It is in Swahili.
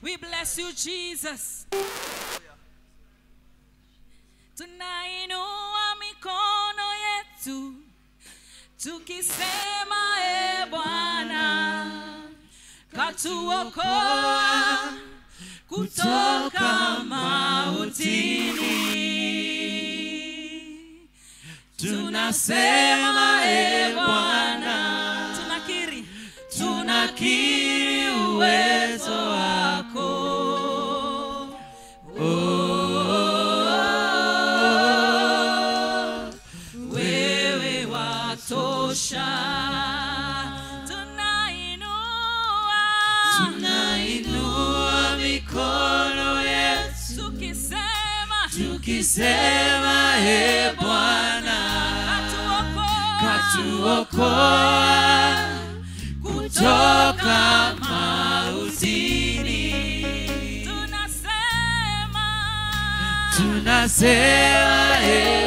We bless you, Jesus. Tunainua mikono yetu tukisema, e Bwana, katuokoa kutoka mautini. Tunasema, e Bwana, tunakiri, tunakiri uwezo wako. Oh, wewe watosha. Tunainua, tunainua mikono yetu tukisema, tukisema e Bwana katuokoa katuokoa kutoka mautini tunasema tunasema e